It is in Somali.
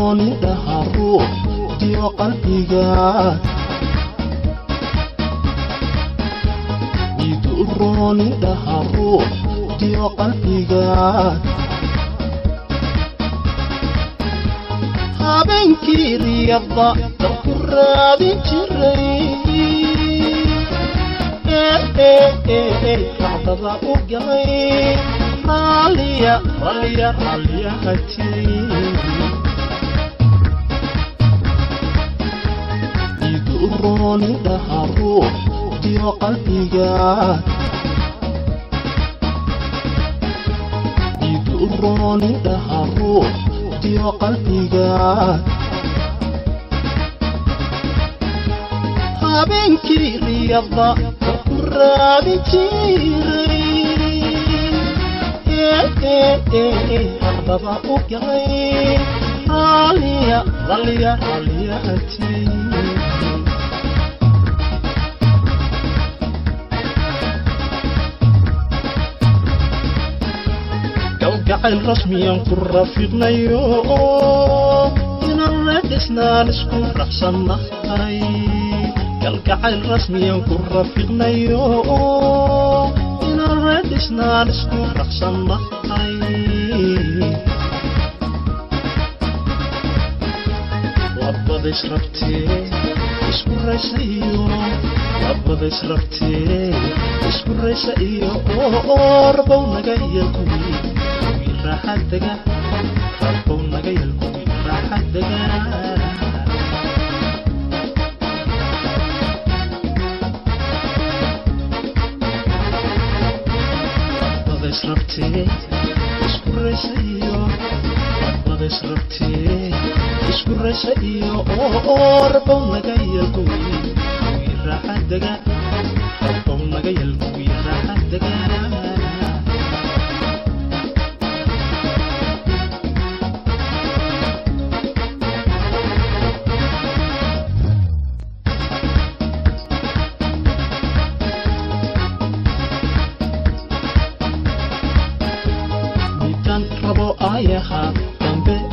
rooni dhaha ruux diyo qalbigaad idu rooni dhaha ruux diyo qalbigaad habeenkii riyada dalku raadin jiray racdada u galay raalliya raalliya raalliya hatiin idu rooni dhaha ruux diyo qalbigaad idu rooni dhaha ruux diyo qalbigaad habeenkii riyada dalku raadin jiray racdada u galay raalliya raalliya raalliya hatiin galgacayl rasmiyan ku rafiiqnayo inaan reedhisnaan isku raxsannahay galgacayl rasmiyan ku rafiiqnayo inaan reedhisnaan isku raxsannahay labada israbtee isku raysa iyo labada israbtee isku raysa iyo orbow naga yelkuwi kuwii raaxad dega rabbow naga yelkuwi raaxad dega labada israbtee isku raysa iyo labada israbtee isku raysa iyo orbow naga yelkuwi kuwii raaxad dega